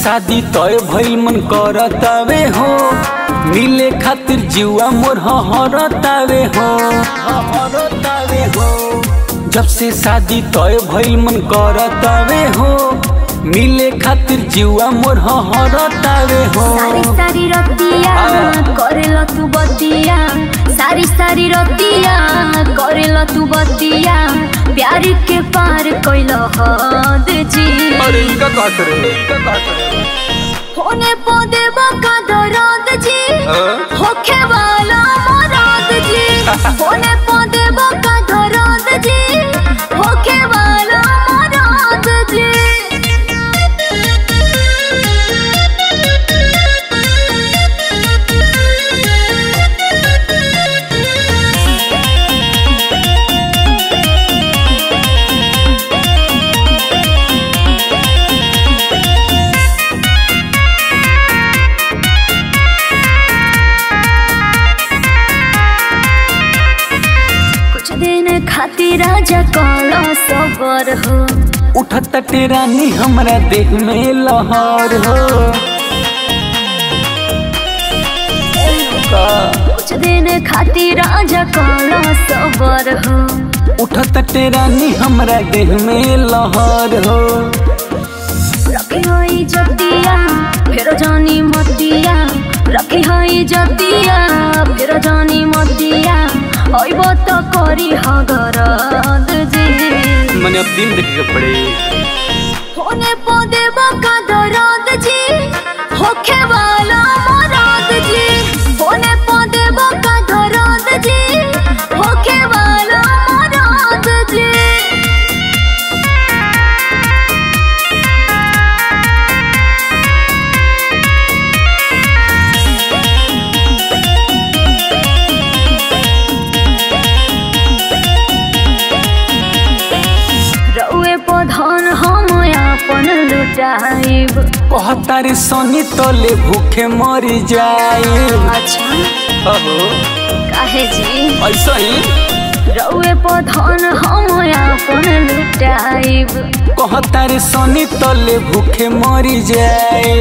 शादी तय भइल मन करतावे हो मिले खातिर जीवा मोर हरतावे हो हरतावे हो जब से शादी तय भइल मन करतावे हो मिले खातिर जीवा मोर हरतावे हो सारी सारी रतिया करेला तू बतिया सारी सारी रतिया करेला तू बतिया प्यार के पार कैल हद जी अरे इनका कहत रे इनका कहत रे होने पौधे बका दराद जी हाँ? होखे वाला मराद जी होने पौधे बका दराद जी होखे वाला मराद जी कुछ दिन खातिर राजा कौला सबर हो उठत टेरानी हमरा देह में लहर हो का कुछ दिन खातिर राजा कौला सबर हो उठत टेरानी हमरा देह में लहर हो रखी होई जतिया फिर जानी मतिया रखी होई जतिया फिर जानी मतिया ओइब तो करी हगरद जी मैंने अब दिन देखे के पड़े होने पौधे बका दराद जी होखे वाला मराद जी होने पौधे बका दराद जी होखे वाला मराद जी रउए पधन हम अपन लुटाइब कहता रे सोनी तले भूखे मर जाए अच्छा अहो काहे जी ऐसा ही रउए पधन हम अपन लुटाइब कहता रे सोनी तले भूखे मर जाए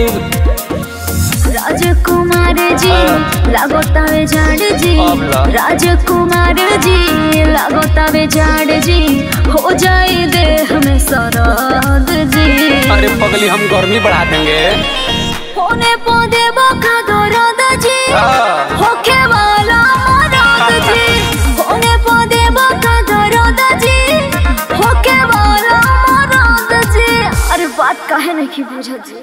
राजकुमार जी लागोतावे झाड़ जी अब ला। राजकुमार जी लागोतावे झाड़ जी हो जाए देह में सरद जी अरे पगली हम गर्मी बढ़ा देंगे होने पौधे बका दरद जी हाँ। होखे वाला मरद जी होने पौधे बका दरद जी होखे वाला मरद जी अरे बात काहे नहीं बुझत जी